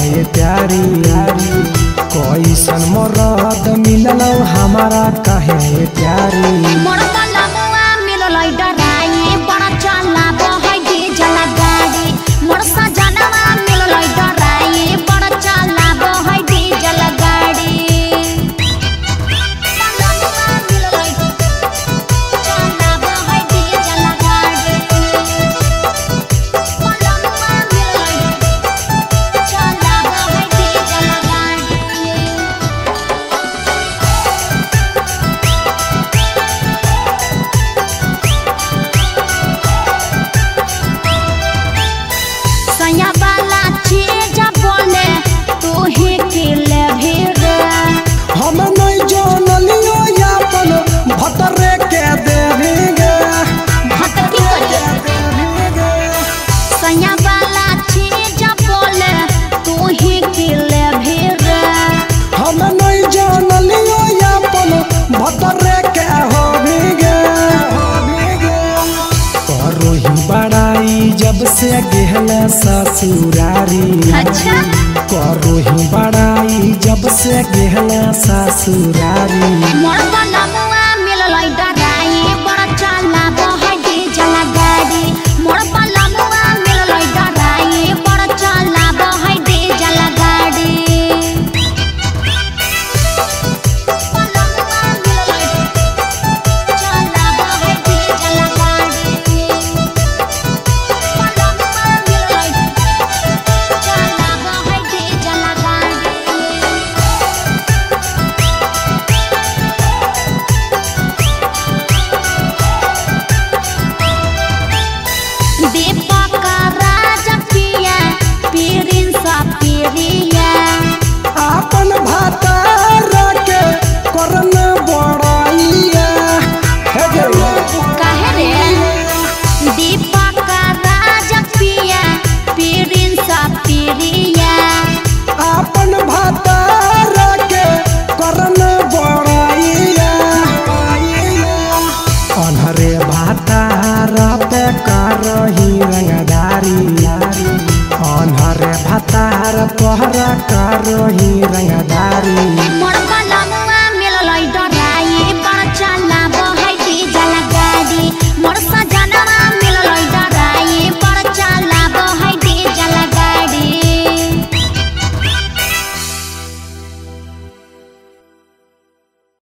ये प्यारी कैसन मरद मिलल हमारा कहे ये प्यारी मोर कलमुआ मिललै डराई बड़ा चला बहै डीजल गाड़ी मोर सजनवा मिललै डराई बड़ा चला बहै डीजल गाड़ी कलमुआ मिललै चला बहै डीजल गाड़ी कलमुआ मिललै चला बहै डीजल गाड़ी सैया वाला चीज बोले तू ही किले भी रे हम नहीं जानलियो यापन भतरे के देवेंगे भटकी करिए सैया वाला चीज बोले तू ही किले भी रे हम नहीं जानलियो यापन भतरे के होवेंगे करो ही बड़ाई जब से गेहला ससुरारी अच्छा करो ही बड़ाई जब से गेहला ससुरारी मोर बलमुआ मिललै डराई बड़ा चला बहै डीजल गाड़ी मोर बलमुआ मिललै डराई बड़ा चला बहै डीजल गाड़ी बलमुआ मिललै चला बहै डीजल गाड़ी बलमुआ मिललै चला बहै डीजल गाड़ी दीपक राज पिया पीरिन सा पीरिया अपन भातार के करन बड़ाइया हे गेला कहे रे दीपक राज पिया पीरिन सा पीरिया अपन भातार के करन बड़ाइया अनहरे भातार पे करही रंगदारी अनहरे भातार पहर करही रंगदारी